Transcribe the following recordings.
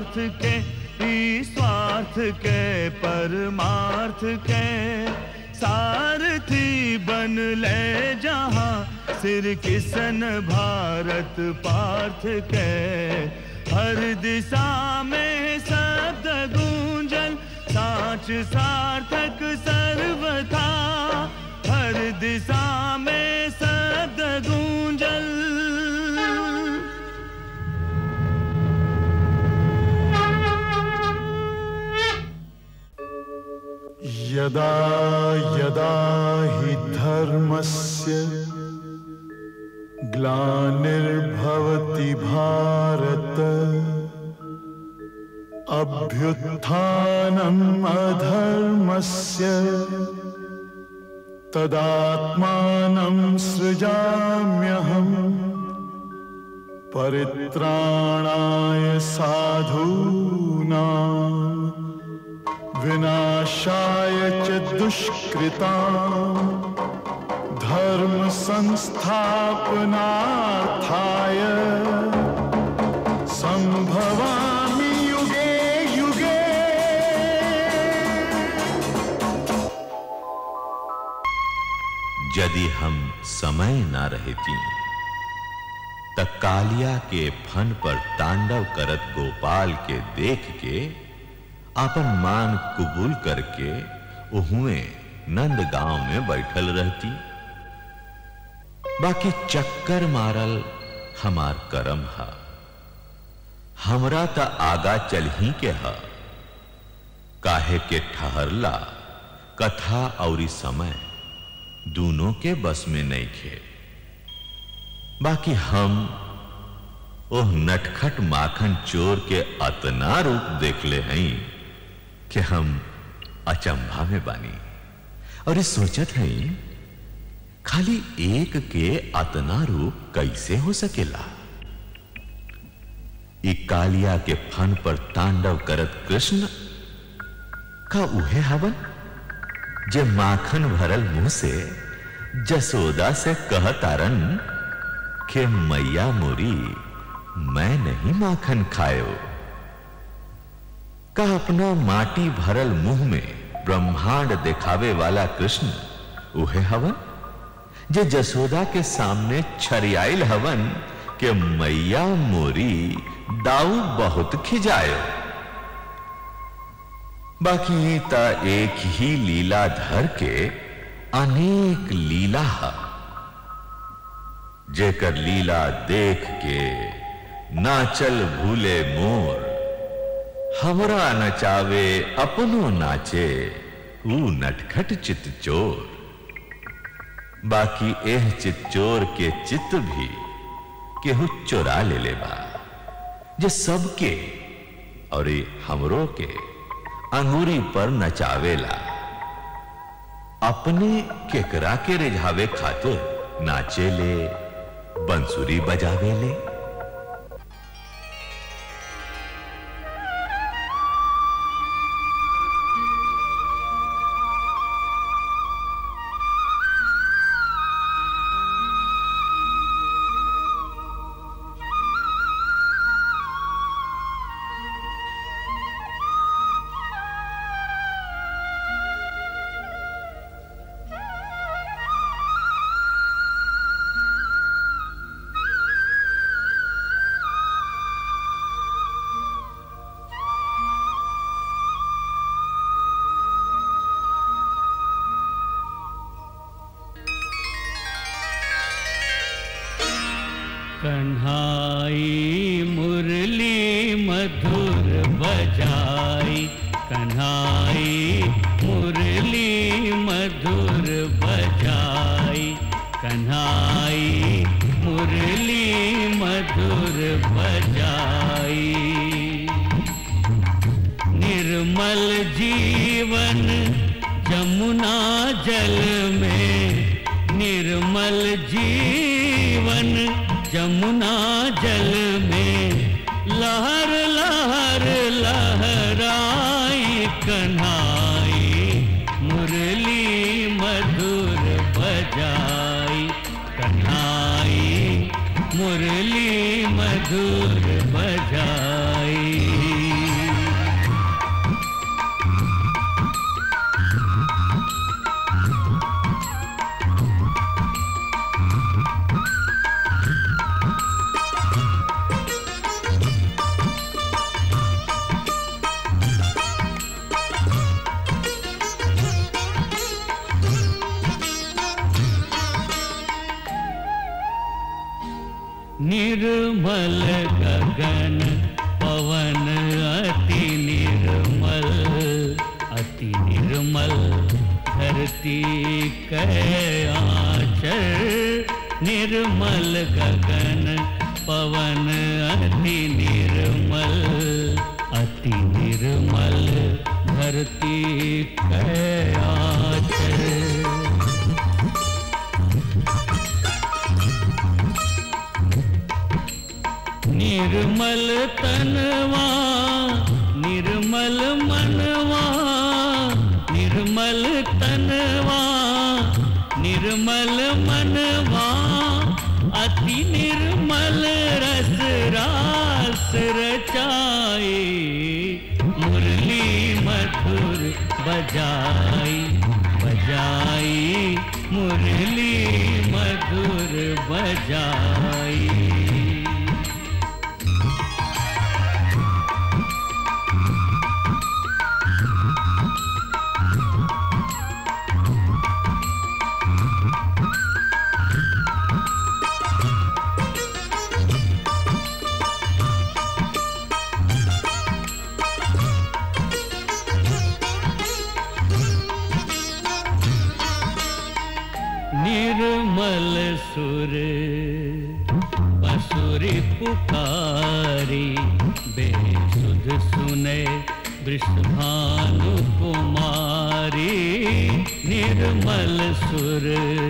स्वार्थ के ई स्वार्थ के परमार्थ के सारथी बन ले जहां सिर किसन भारत पार्थ के हर दिशा में शब्द गूंजन साच सार्थक सर्वथा हर दिशा में शब्द गूंजन यदा यदा हि धर्मस्य ग्लानिर्भवति भारत अभ्युत्थानम् अधर्मस्य तदात्मानं सृजाम्यहम् परित्राणाय साधूनाम् विनाशाय च दुष्कृता धर्म संस्थापनार्थाय संभवामि युगे युगे यदि हम समय ना रहती त कालिया के फन पर तांडव करत गोपाल के देख के अपन मान कबूल करके उहुए नंद गांव में बैठल रहती बाकी चक्कर मारल हमार करम हा हमरा त आगा चल ही के हा काहे के ठहरला कथा और समय दोनों के बस में नहीं खे बाकी हम ओह नटखट माखन चोर के अतना रूप देख ले हैं कि हम अचंभा में बानी और ये सोचत हैं खाली एक के अतना रूप कैसे हो सकेला ई कालिया के फन पर तांडव करत कृष्ण का उहे हवन जे माखन भरल मुंह से जसोदा से कहतारन कि मैया मोरी मैं नहीं माखन खायो का अपना माटी भरल मुंह में ब्रह्मांड दिखावे वाला कृष्ण उहे हवन जे जसोदा के सामने छरियाइल हवन के मैया मोरी दाऊ बहुत खिजायो बाकी ता एक ही लीला धर के अनेक लीला हा जेकर लीला देख के नाचल भूले मोर हमरा नचावे अपनो नाचे ऊ नटखट चित चोर बाकी एह चित चोर के चित भी केहू चोरा ले ले बा जे सबके और ये हमरो के अंगूरी पर नचावेला अपने केकरा के रिझावे खातिर नाचे ले बंसुरी बजावे ले कन्हाई मुरली मधुर बजाई कन्हाई मुरली मधुर बजाई कन्हाई मुरली मधुर बजाई निर्मल जीवन जमुना जल में निर्मल जीवन जमुना जल में लहर लहर लहराई कन्हाई मुरली मधुर बजाई कन्हाई मुरली मधुर बजाई निर्मल गगन पवन अति निर्मल अति निर्मल धरती कयाचर निर्मल गगन पवन अति निर्मल अति निर्मल धरती कयाचर निर्मल तनवा निर्मल मनवा निर्मल तनवा निर्मल मनवा अति निर्मल रस रास रचाए मुरली मधुर बजाई बजाई मुरली मधुर बजाई निर्मल सुर पसुरी पुकारी बेसुध सुने वृषभानु कुमारी निर्मल सुर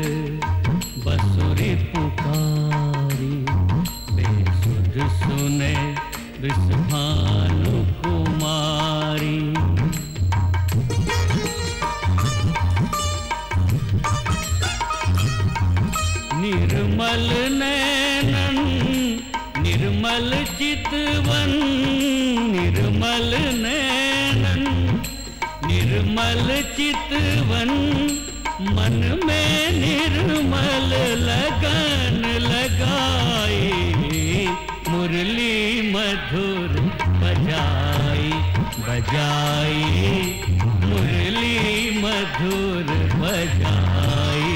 बसुरी पुकारी बेसुध सुने वृषभानु कुमारी निर्मल नैनन निर्मल चितवन निर्मल नैनन निर्मल चितवन मन में निर्मल लगन लगाई मुरली मधुर बजाई बजाई मुरली मधुर बजाई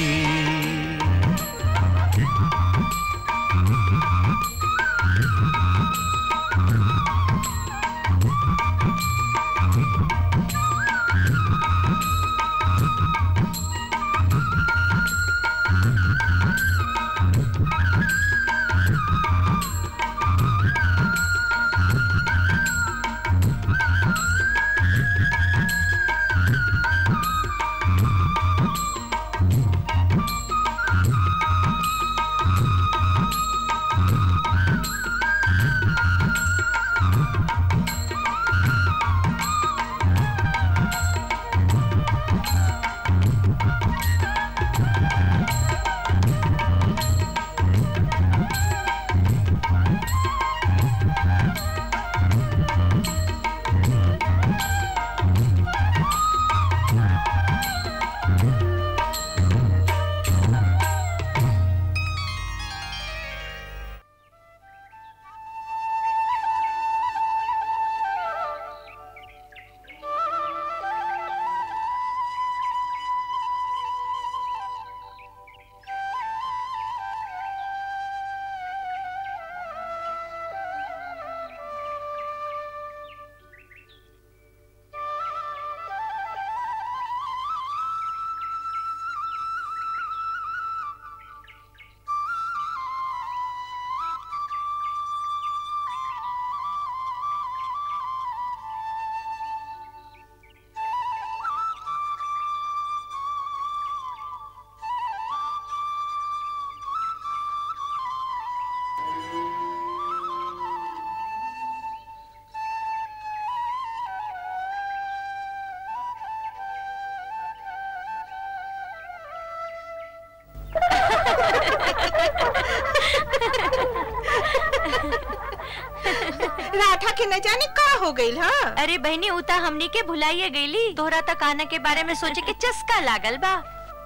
राठा के न जाने का हो गई हा अरे बहनी उता हमनी के भुलाइए गईली तोहरा तक आना के बारे में सोचे के चस्का लागल बा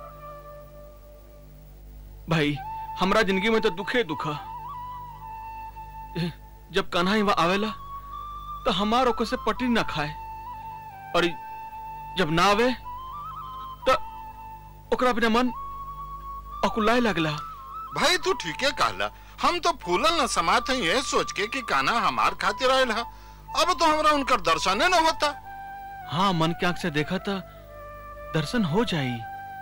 भाई हमरा जिंदगी में तो दुखे दुखा जब कान्हा यहाँ आवेला तो हमार ओकर से पटी ना खाए और जब ना आवे तो ओकरा बिना मन अकुलाए लगला भाई तू ठीके कहला हम तो फूलल न समात हैं ये सोच के कि काना हमार खातिर आयल है अब तो हमरा उनकर दर्शने न होता हाँ मन के आंख से देखा था दर्शन हो जाई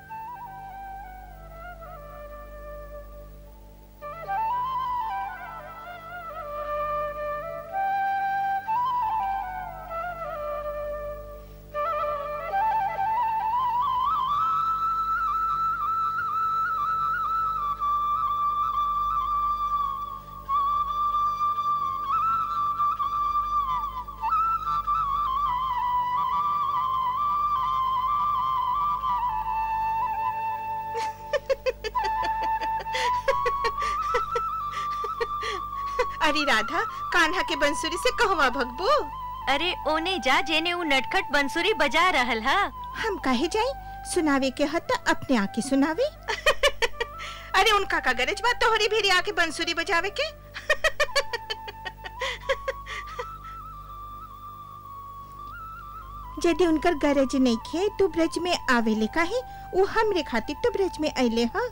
अरे राधा कान्हा के बंसुरी से कहवा भगबो अरे ओने जा जेने उ नटखट बंसुरी बजा रहल हा हम काहे जाई सुनावे के हत अपने आके सुनावे अरे उनका का गरज बात तोहरी भेरी आके बंसुरी बजावे के यदि उनकर गरज नहीं खे तो ब्रज में आवेले काहे वो हमरे खातिर तो ब्रज में अइले हा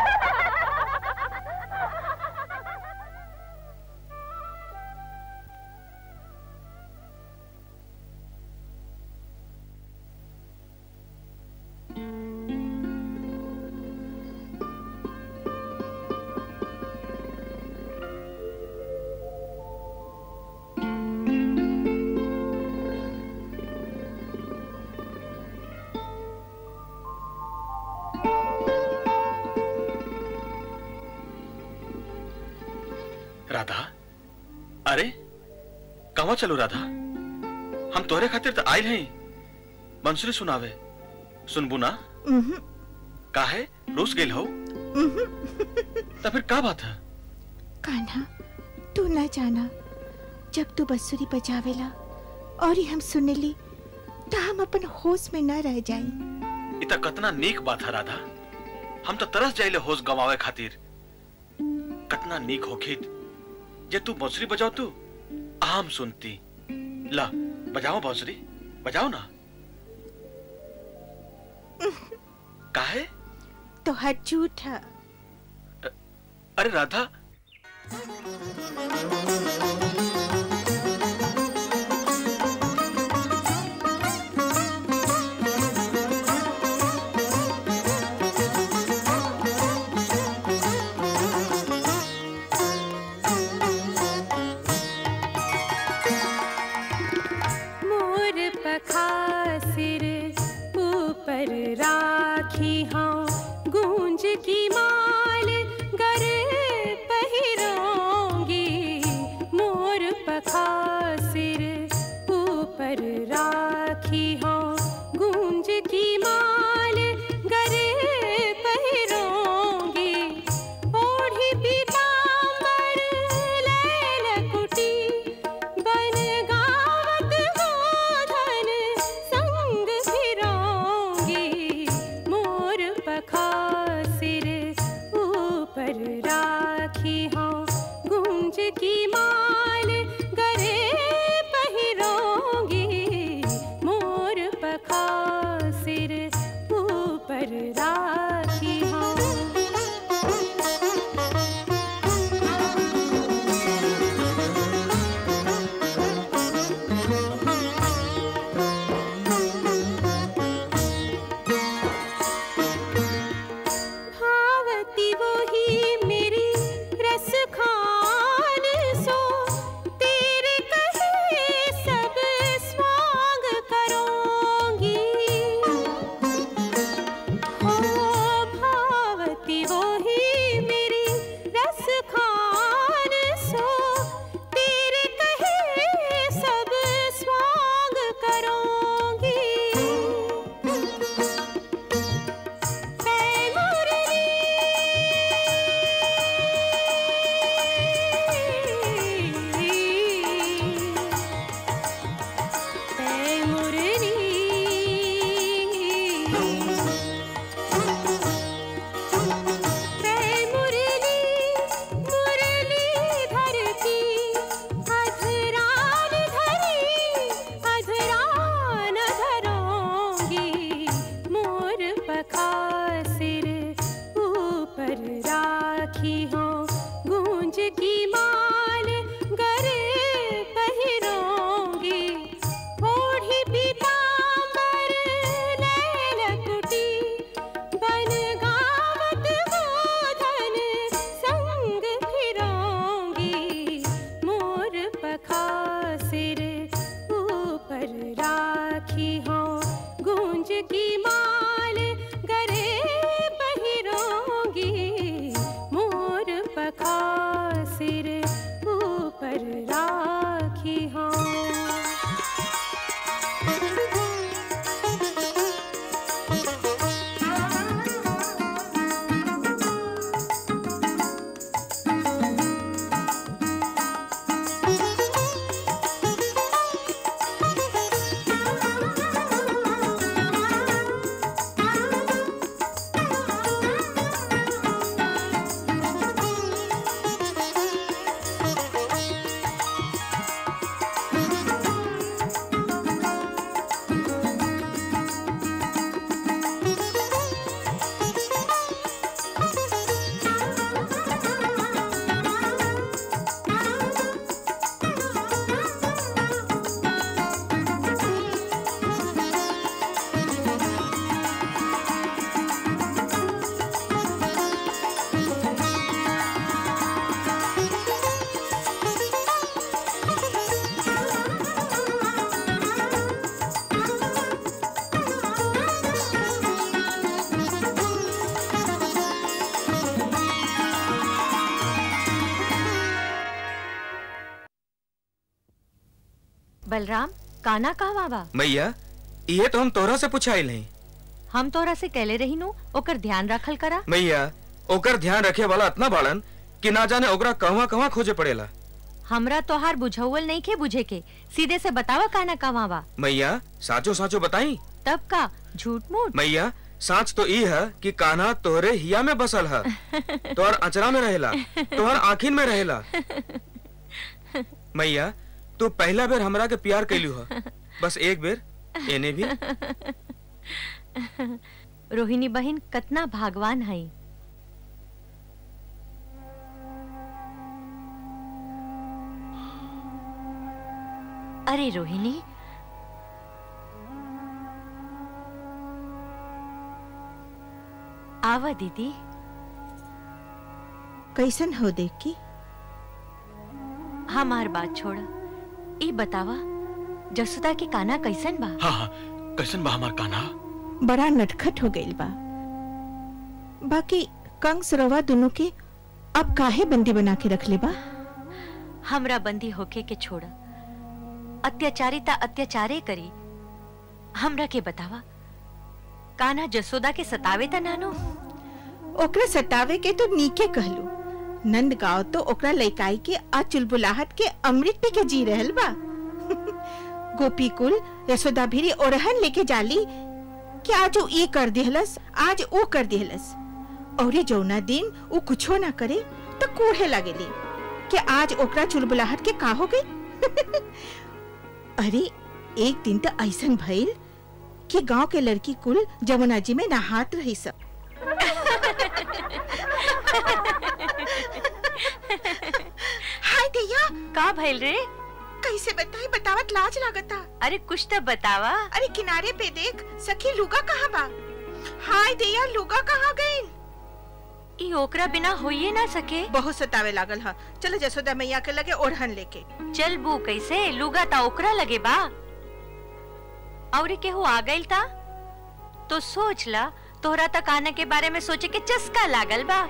राधा अरे कहवा चलो राधा हम तोहरे खातिर तो आयल हैं बंसुरी सुनावे सुनबू ना उहुं, काहे रूस गेल हो उहुं। तो फिर का बात है कान्हा तू न जाना जब तू बंसुरी बजावेला और ही हम सुनेली तो हम अपन होश में न रह जाई इता कतना नीक बात है राधा हम तो तरस जाइले होश गवावे खातिर कतना नीक होखित जे तू बांसुरी बजाओ तू आम सुनती ला बजाओ बांसुरी बजाओ ना काहे तो हर झूठ है अरे राधा मोर पखासिर ऊपर राखी हाँ गूंज की माल गरे पहिरोंगी मोर पखासिर ऊपर राखी हाँ गूंज की माल गरे पहिरोंगी ओढ़ी पीताम्बर लैल कुटी बन गावत गोधन संग फिरोंगी मोर पखासिर ऊपर राखी हाँ गुंज की माल गरे पहिरोंगी मोर पखासिर की माल गरे पहिरोगी मोर पखा सिर ऊपर राखी हूँ बलराम काना कहवा बा मैया ये तो हम तोहरा से पूछाइल नहीं हम तोरा से कहले रही नु ओकर ध्यान रखल करा मैया ओकर ध्यान रखे वाला इतना बाड़न कि ना जाने ओकरा कहवा कहवा खोजे पड़ेला हमरा तोहार बुझौल नहीं के बुझे के सीधे से बतावा काना कहवा बा मैया साचो साचो बताई तब का झूठ मूठ मैया साच तो ई है कि कान्हा तोहरे हिया में बसल है तोहर अचरा में रहेला तोहर आखिन में रहेला मैया तू पहला बेर हमरा के प्यार कैलू है बस एक बेर एने भी रोहिणी बहन कतना भागवान है अरे रोहिणी आवा दीदी कैसन हो देख की हमार बात छोड़ा ई बतावा जसुदा के काना कैसन बा हाँ हाँ कैसन बा हमार कान्हा बड़ा नटखट हो गइल बा बाकी कंस रवा दोनों के अब काहे बंदी बना के रख ले बा हमरा बंदी होके के छोड़ा अत्याचारी ता अत्याचारे करी हमरा के बतावा कान्हा जसोदा के सतावे ता नानो ओकरा सतावे के तो नीके कहलू नंद गांव तो ओकरा लइकाई के आ चुलबुलाहट के अमृत पी के जी रहल बा गोपी कुल यशोदा भिरी ओरहन लेके जाली कि आज वो ये कर दिहलस आज वो कर दिहलस और ये जौना दिन वो कुछो ना करे तो कूढ़े लगेली कि आज ओकरा चुलबुलाहट के का हो गई अरे एक दिन तो ऐसन भइल कि गांव के लड़की कुल जमुना जी में नहात रही सब हाय दैया का भइल रे कैसे बताई बतावत लाज लागता अरे कुछ तो बतावा अरे किनारे पे देख सखी लुगा कहाँ बा हाय दैया लुगा कहाँ गई ई ओकरा बिना होइए ना सके बहुत सतावे लागल हा चलो जसोदा मैया के लगे ओढ़न लेके चल बू कैसे लुगा ता ओकरा लगे बा और केहू आ गइल ता तो सोच ला तोहरा तक आने के बारे में सोचे के चस्का लागल बा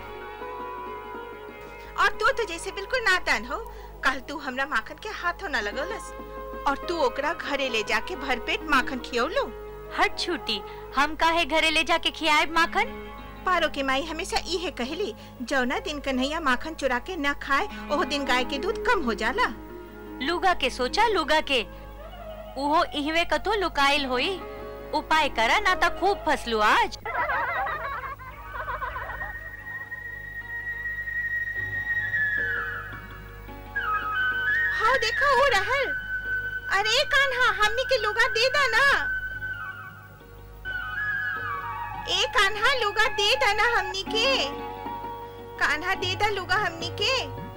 और तू तो जैसे बिल्कुल नादान हो कल तू हमरा माखन के हाथों न लगलस और तू ओकरा घरे ले जाके भरपेट माखन खियौलो हट छूटी हम काहे घरे ले जाके खियाए माखन पारो के माई हमेशा इहे कहली जौना दिन कन्हैया माखन चुरा के न खाए ओह दिन गाय के दूध कम हो जाला लुगा के सोचा लुगा के उहो इहवे कतो लुकाइल होई उपाय करा ना ता खूब फसलू आज हाँ देखो हो रहल अरे कान्हा हमनी के लुगा दे दा ना ए कान्हा लुगा दे दा ना हमनी के कान्हा दे दा लुगा हमनी के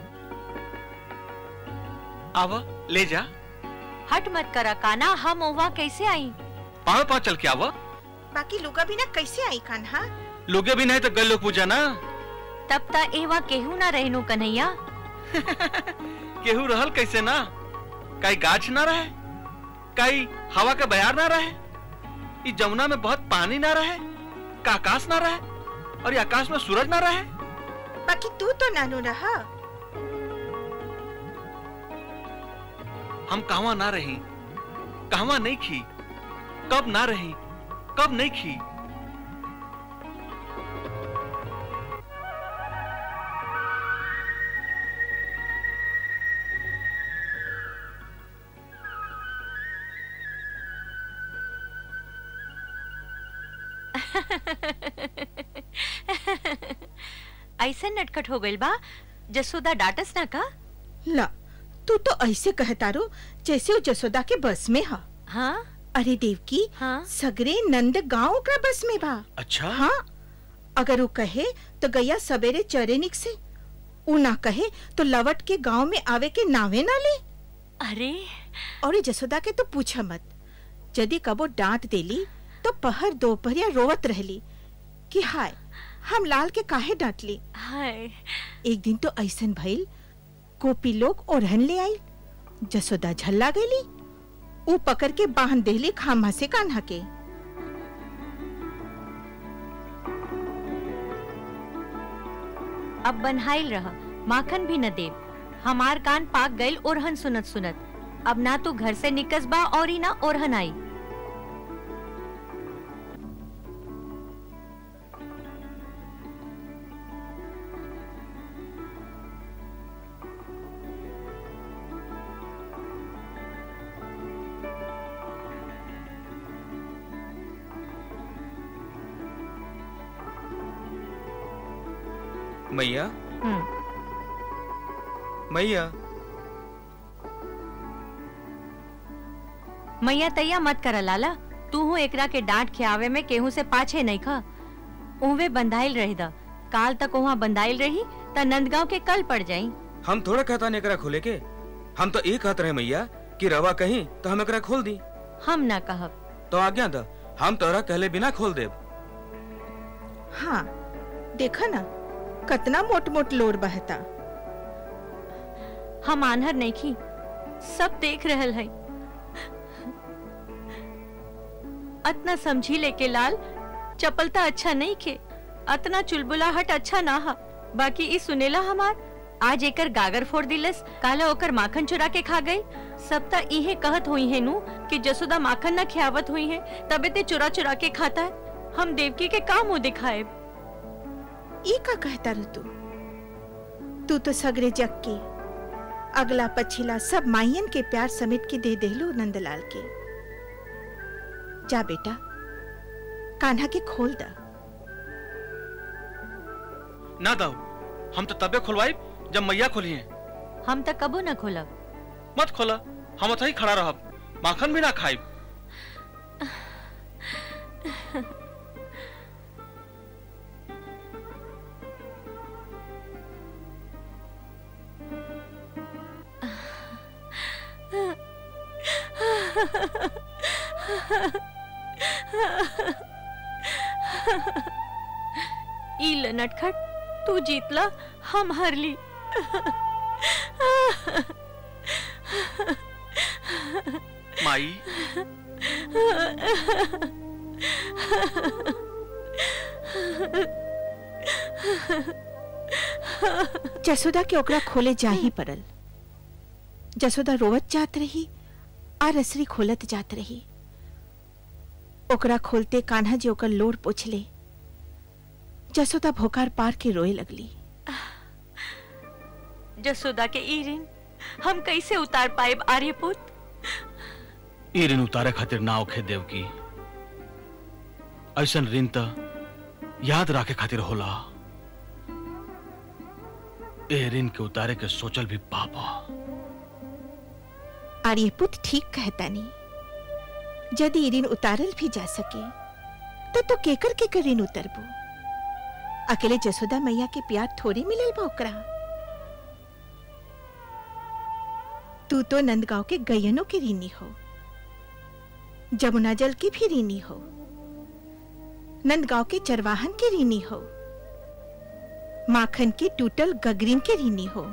आवा ले जा हट मत करा काना हम ओवा कैसे आई पाँव पाँव चल के आवा बाकी लुगा भी ना कैसे आई कान्हा लोगे भी नहीं तो गल लोग पूजा ना तब ता एवा केहू ना रहनु कन्हैया केहू रहल कैसे ना कई गाछ ना रहे कई हवा का बयार ना रहे इस जमुना में बहुत पानी ना रहे का आकाश ना रहे और ये आकाश में सूरज ना रहे बाकी तू तो नानू रहा हम कहवा ना रही कहवा नहीं खी कब ना रही कब नहीं खी ऐसे नटखट हो गइल बा जसोदा डांटस ना का ला तू तो ऐसे कहता रो जैसे वो जसोदा के बस में हा हाँ अरे देवकी हाँ सगरे नंद गांव ओकरा बस में बा अच्छा हाँ अगर वो कहे तो गैया सवेरे चरे निक से ऊ ना कहे तो लवट के गांव में आवे के नावे ना ले अरे और ये जसोदा के तो पूछा मत यदि कबो डांट देली तो पहर दोपहरिया रोवत रहली कि हाय हम लाल के काहे डांटली हाय एक दिन तो ऐसन भइल गोपी लोग ओढ़न ले आई जसोदा झल्ला गईली ऊ पकड़ के बांध देली खामा से कान्हा के अब बनहाइल रह माखन भी न देव हमार कान पाक गइल ओरहन सुनत सुनत अब ना तू घर से निकस बा और ही ना ओरहन आई मैया हम्म, मैया मैया तैया मत कर लाला तू हूँ एकरा के डांट खियावे में केहू से पाछे नहीं खा उहवे बंधाइल रही दा काल तक वहाँ बंधाइल रही त नंदगांव के कल पड़ जाई हम थोड़ा कहता नहीं एकरा खोले के हम तो ये कहत रहे मैया कि रवा कहीं तो हम एकरा खोल दी हम ना कहब तो आज्ञा द हम तोरा कहले बिना खोल देब हाँ देखा ना कतना मोट मोट लोर बहता हम आन्हर नहीं खी सब देख रहल है अतना समझी लेके लाल चपलता अच्छा नहीं खे अतना चुलबुलाहट अच्छा ना हा बाकी ई सुनेला हमार आज एकर गागर फोड़ दिलस काला ओकर माखन चुरा के खा गई सब ता इहे कहत हुई है नु कि जसोदा माखन ना खियावत हुई है तबे ते चुरा चुरा के खाता है हम देवकी के काम मुंह दिखाए ई का कहता रू तू तू तो सगरे जग के अगला पछिला सब माइयन के प्यार समेट के दे देलू नंदलाल के जा बेटा कान्हा के खोल दा ना दाऊ हम तो तबे खुलवाई जब मैया खोली है हम तक कबो न खोलब मत खोला हम ही खड़ा रहब माखन भी ना खाई ई ल नटखट तू जीतला हम हारली माई जसोदा के ओकरा खोले जा ही पड़ल जसोदा रोवत जात रही आ रसरी खोलत जात रही ओकरा खोलते कान्हा जी ओकर लोर पोछले जसोदा भोकार पार के रोए लगली जसोदा के ई ऋण हम कैसे उतार पाए आर्यपुत ई ऋण उतारे खातिर ना ओखे देव की ऐसन ऋण त याद राखे खातिर होला ए ऋण के उतारे के सोचल भी पाप ह। आर्यपुत ठीक कहता नहीं यदि ऋण उतारल भी जा सके तो तो केकर केकर ऋण उतरबो अकेले जसोदा मैया के प्यार थोड़ी मिलल बा ओकरा तू तो नंदगांव के गयनों के ऋणी हो जमुना जल की भी ऋणी हो नंदगांव के चरवाहन के ऋणी हो माखन के टूटल गगरीन के ऋणी हो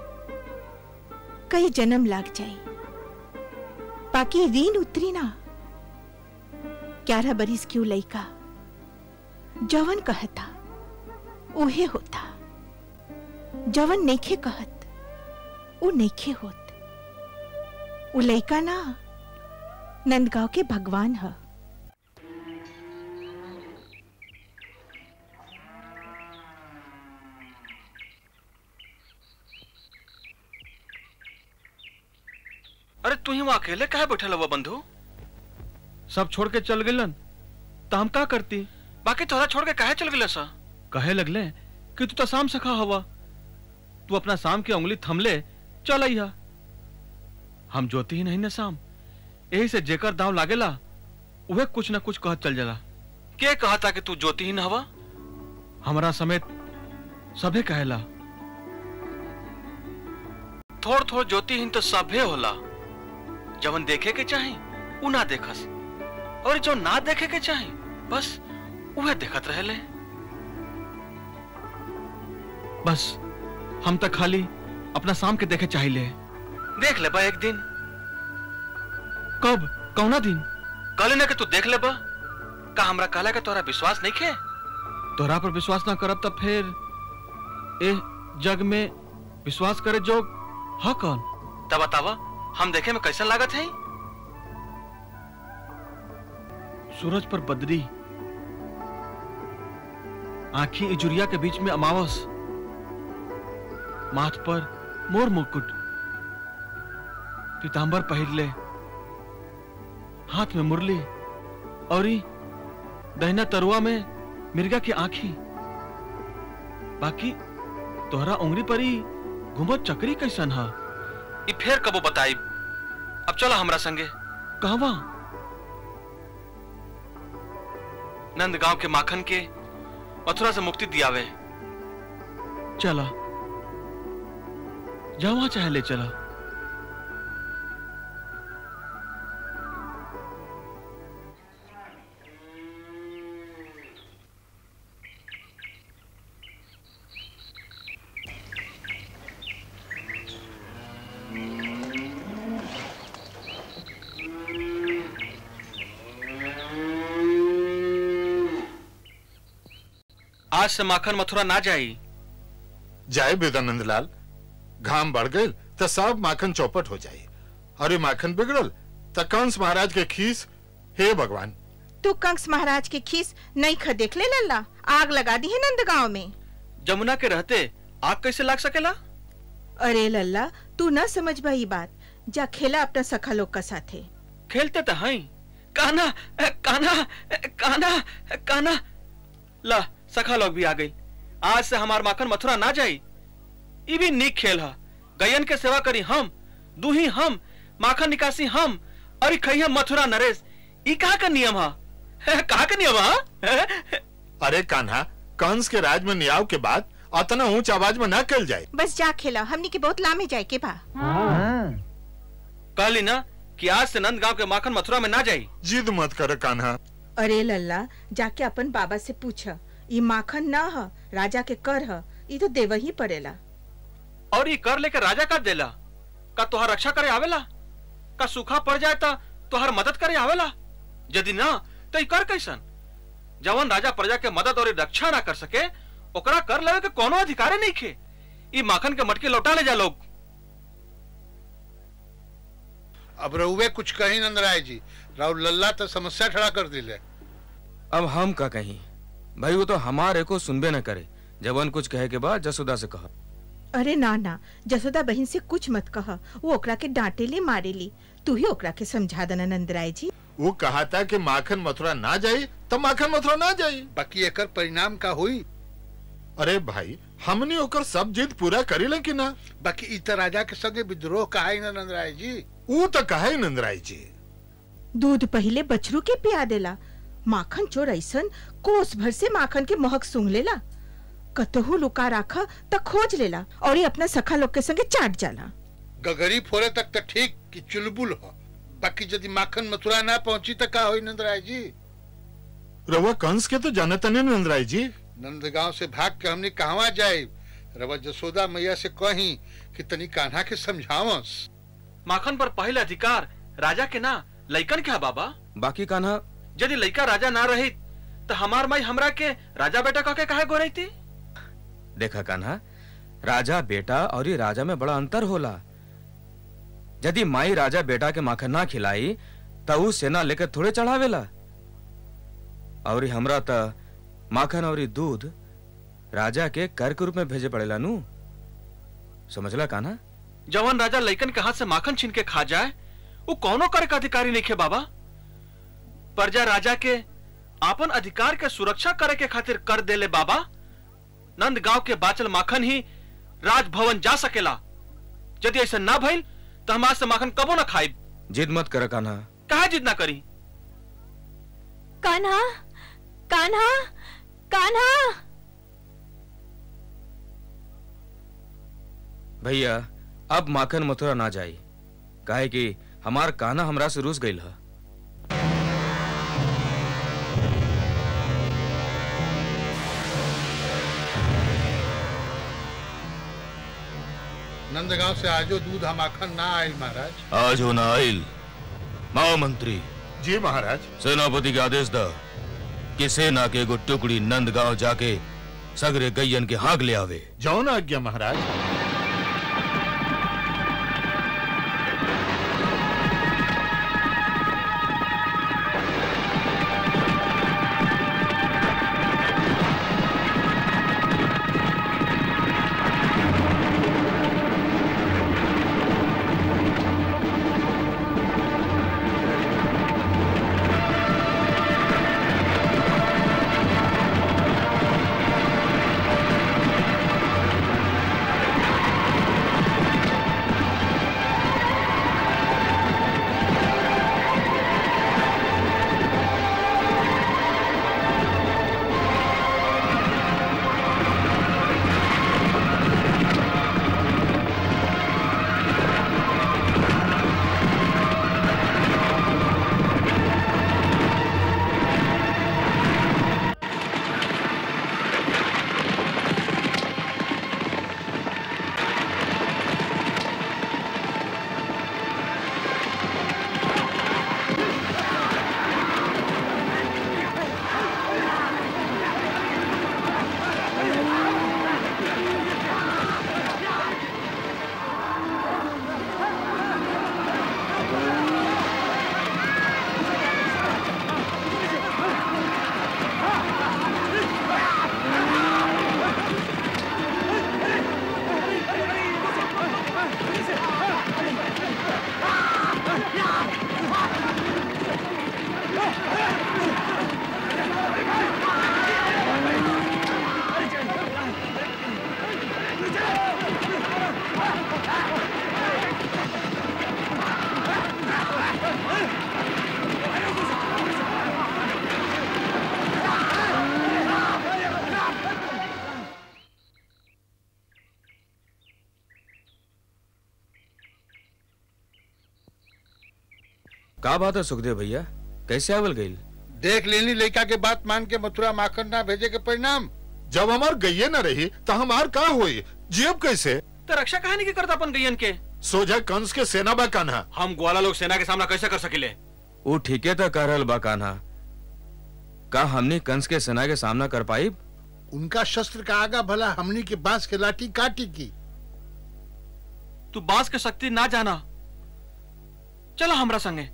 कई जन्म लाग जाए बाकी ऋण उतरी ना ग्यारह बरिस क्यों लइका जवन कहता उहे होता जवन नेखे कहत उ नेखे होत उ लइका ना नंदगांव के भगवान ह अरे तू ही वहां अकेले काहे बैठल हुआ बंधु सब छोड़ के चल गिलन तो हम का करती बाकी तोहरा छोड़ के काहे चल गिले सा कहे लगले कि तू तो शाम सखा हवा तू अपना शाम की उंगली थमले चल अइहा हम जोती ही नहीं न शाम यही से जेकर दाव लागेला उहे कुछ न कुछ कहत चल जाला के कहता कि तू जोती ही न हवा हमरा समेत सभे कहेला थोड़ थोड़ ज्योतिहीन तो सभे होला जवन देखे के चाही उ ना देखस और जो ना देखे के चाही बस उहे देखत रहले बस हम तक खाली अपना शाम के देखे चाहिए देख ले बा एक दिन कब कौना दिन कल ना कि तू देख ले बा का हमरा कहला के तोरा विश्वास नहीं खे तोरा पर विश्वास ना करब तब फिर ए जग में विश्वास करे जो हाँ कौन तब बतावा हम देखे में कैसन लागत है सूरज पर बदरी आंखी इजुरिया के बीच में अमावस माथ पर मोर मुकुट पीतांबर पहिरले हाथ में मुरली और ई दहिना तरुआ में मिर्गा की आंखी बाकी तोहरा उंगली पर ही घुमत चक्री कैसन हा ई फेर कबो बताई अब चलो हमरा संगे कहवा नंदगांव के माखन के मथुरा से मुक्ति दियावे चला जहाँ चाहे ले चला आज से माखन मथुरा ना जाई जाए बेदानंद लाल घाम बढ़ गए तो सब माखन चौपट हो जाए और ये माखन बिगड़ल त कंस महाराज के खीस हे भगवान तू कंस महाराज के खीस नहीं ख देख ले लल्ला आग लगा दी है नंदगांव में जमुना के रहते आग कैसे लाग सकेला अरे लल्ला तू न समझ भाई बात जा खेला अपना सखा लोग का साथे खेलते तो हैं काना ए, काना ए, काना ए, काना ला सखा लोग भी आ गई आज से हमार माखन मथुरा ना जाई ई भी नीक खेल है गयन के सेवा करी हम दूही हम माखन निकासी हम और ई खई हम मथुरा नरेश ई कहा का नियम है कहा का नियम है अरे कान्हा कंस के राज में नियाव के बाद अतना ऊंच आवाज में न कल जाए बस जा खेला हमनी के बहुत लामे जाए के बा कहली ना कि आज से नंदगांव के माखन मथुरा में ना जाई जिद मत कर कान्हा अरे लल्ला जाके अपन बाबा से पूछ ई माखन ना ह राजा के कर ह ई तो देव ही पड़ेला और ये कर लेकर राजा का देला का तुहार रक्षा करे आवेला का सूखा पड़ जाए तो तुहार मदद करे आवेला यदि ना तो ये कर कैसन जवन राजा प्रजा के मदद और रक्षा ना कर सके ओकरा कर लेवे के कोनो अधिकार नहीं खे ई माखन के मटके लौटा ले जा लोग अब रहुए कुछ कही नंदराय जी राहुल लल्ला तो समस्या खड़ा कर दिले अब हम का कहीं भाई वो तो हमारे को सुनबे न करे जवन कुछ कहे के बाद जसोदा से कहा अरे ना ना जसोदा बहन से कुछ मत कह वो ओकरा के डांटे ली मारे ली तू ही ओकरा के समझा देना नंदराय जी वो कहा था कि माखन मथुरा ना जाए तो माखन मथुरा ना जाए बाकी एकर परिणाम का हुई अरे भाई हमने ओकर सब जिद पूरा करी ले कि ना बाकी इत राजा के संगे विद्रोह कहा ही ना नंदराय जी वो तो कहा ही नंदराय जी दूध पहले बछरू के पिया देला माखन चोर ऐसन कोस भर से माखन के महक सूंघ लेला कतहू लुका राखा त खोज लेला और ये अपना सखा लोग के संगे चाट जाला गगरी फोरे तक तो ठीक कि चुलबुल हो बाकी यदि माखन मथुरा ना पहुंची तो का हुई नंदराय जी रवा कंस के तो जानता नहीं नंदराय जी नंदगांव से भाग के हमने कहवा जाए रवा जसोदा मैया से कही कि तनी कान्हा के समझावस माखन पर पहले अधिकार राजा के ना लइकन के हा बाबा बाकी कान्हा यदि लड़का राजा ना रही तो हमार माई हमरा के राजा बेटा कह के काहे गोरई थी देखा कान्हा राजा बेटा और ये राजा में बड़ा अंतर होला यदि माई राजा बेटा के माखन ना खिलाई तो ऊ सेना लेकर थोड़े चढ़ावेला और ये हमरा त माखन और ये दूध राजा के कर के रूप में भेजे पड़ेला नू समझला कान्हा जवन राजा लइकन के हाथ से माखन छीन के खा जाए वो कौनो कर का अधिकारी नहीं खे बाबा प्रजा राजा के आपन अधिकार के सुरक्षा करे के खातिर कर देले बाबा नंद गांव के बाचल माखन ही राजभवन जा सकेला यदि ऐसा ना भइल तो हम आज से माखन कबो ना खाई जिद मत कर कान्हा काहे जिद ना करी कान्हा कान्हा कान्हा भैया अब माखन मथुरा ना जाई काहे कि हमार कान्हा हमरा से रूस गईल है नंदगांव से आजो दूध हम माखन ना आयल महाराज आज हो ना आइल महामंत्री जी महाराज सेनापति के आदेश द कि सेना के एगो टुकड़ी नंदगांव जाके सगरे गैयन के हाक ले आवे जौन आज्ञा महाराज का बात है सुखदेव भैया कैसे आवल गईल देख लेनी लड़का के बात मान के मथुरा माखन ना भेजे के परिणाम जब हमार गैये न रही तो हमार का हुई जेब कैसे तो रक्षा कहानी की करता अपन गैयन के सोझा कंस के सेना बा कान्हा हम ग्वाला लोग सेना के सामना कैसे कर सकिले वो ठीके तो कर रहल बा कान्हा का हमने कंस के सेना के सामना कर पाई उनका शस्त्र का आगा भला हमनी के बांस के लाठी काटी की तू बांस के शक्ति ना जाना चलो हमरा संगे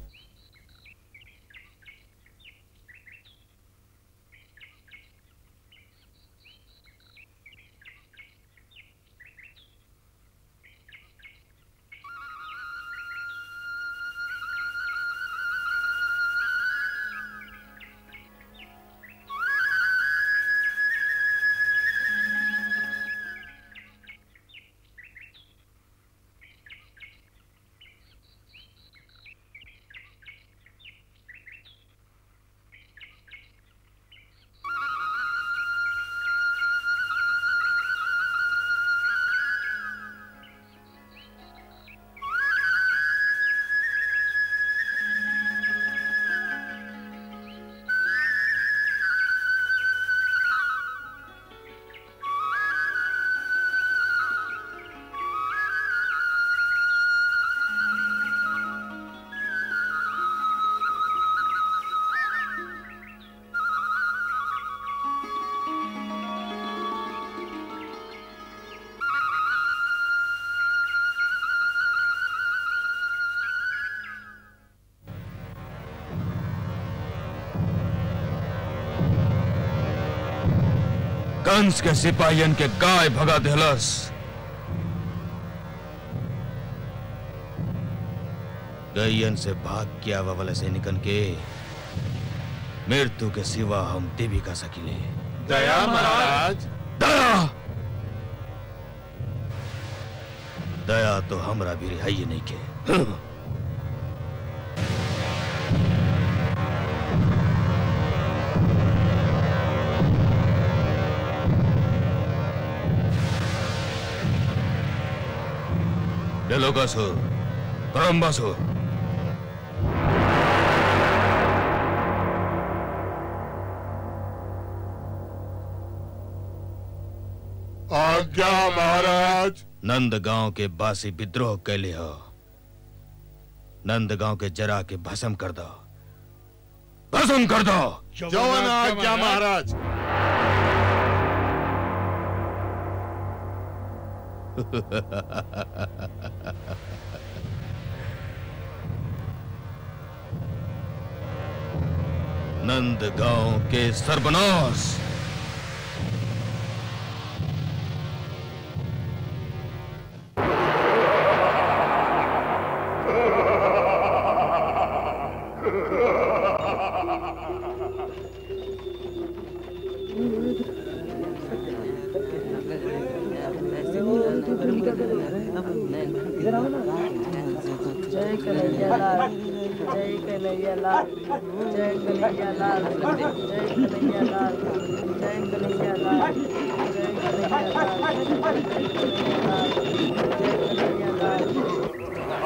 कंस के सिपाहियन के गाय भगा देहलस गैयन से भाग के आवा वाला सैनिकन के मृत्यु के सिवा हम देवी का सकिले दया महाराज दया दया तो हमरा भी रिहाई नहीं के Delogaso, Karambaso. आज्ञा महाराज नंद गांव के बासी विद्रोह कैले हो नंद गांव के जरा के भस्म कर दो भस्म कर दो जवन आज्ञा महाराज नंद गांव के सर्वनाश जय कन्हैया लाल जय कन्हैया लाल जय कन्हैया लाल जय कन्हैया लाल जय कन्हैया लाल जय कन्हैया लाल जय कन्हैया लाल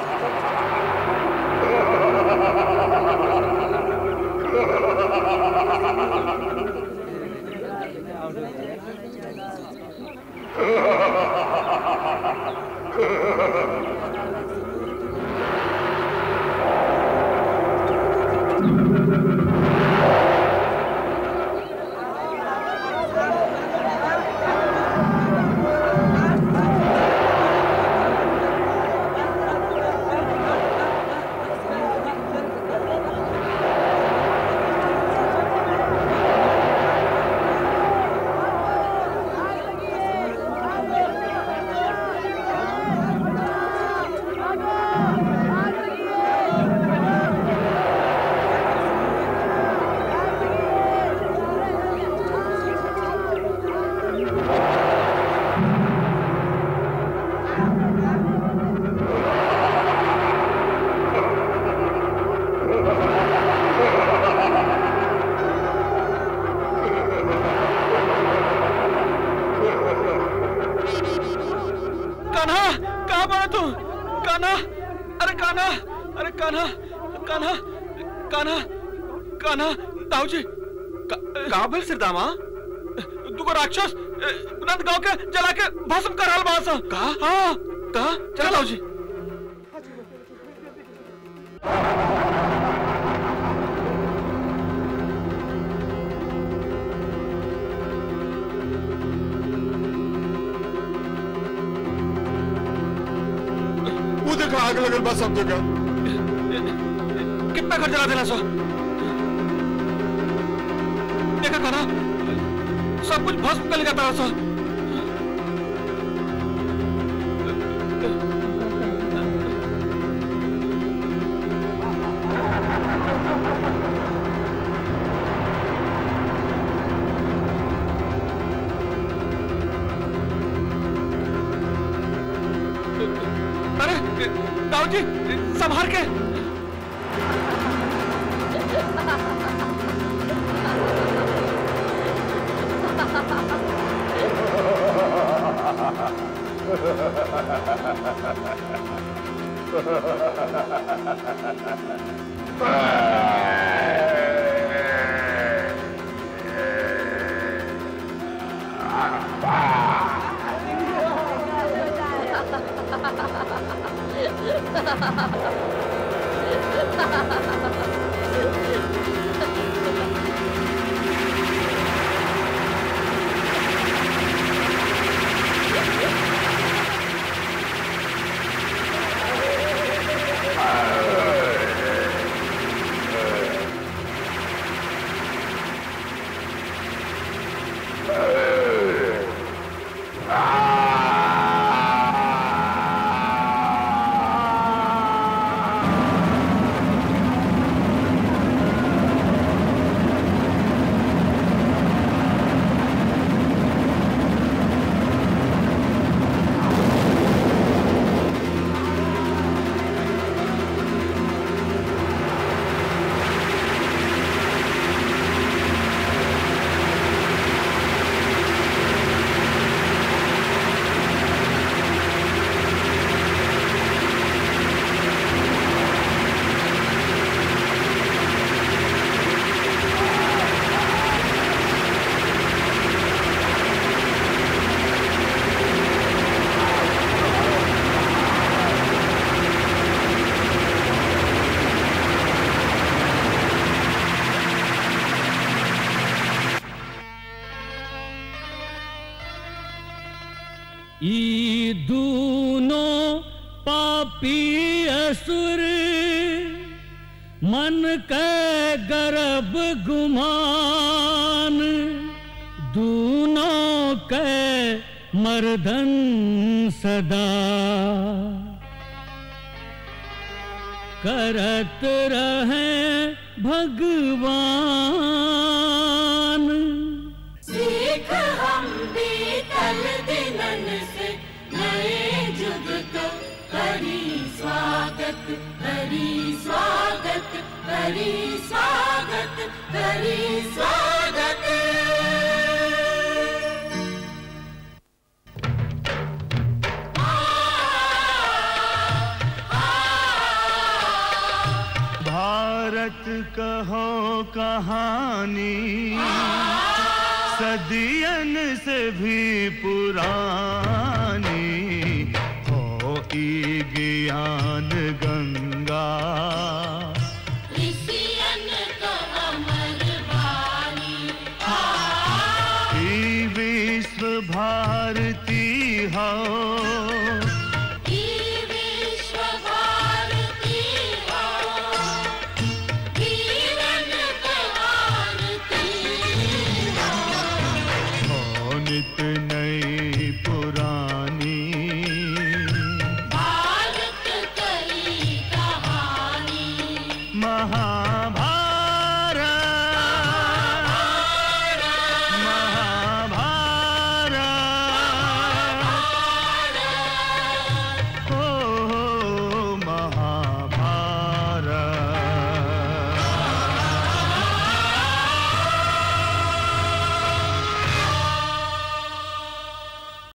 कान्हा कहाँ पड़ा तू कान्हा अरे कान्हा अरे कान्हा कान्हा कान्हा कान्हा दाऊ जी कहाँ भेल सिरदामा तुको राक्षस ए, नंद गांव के जला के भस्म कर हाल बास कहा हाँ कहा चला दाऊ जी वो देखा आग लगल बस सब जगह कितना घर जला देना सो देखा कान्हा सब कुछ भस्म कर लेगा तारा सो अरे दाऊ जी संभाल के ई दूनों पापी असुर मन के गर्भ गुमान दूनों के मर्दन सदा करत रहे भगवान सीख हम बीतल दिनन से नए जुग का करी स्वागत करी स्वागत करी स्वागत करी स्वागत भारत कहो कहानी सदियन से भी पुरानी हो ई ज्ञान गंगा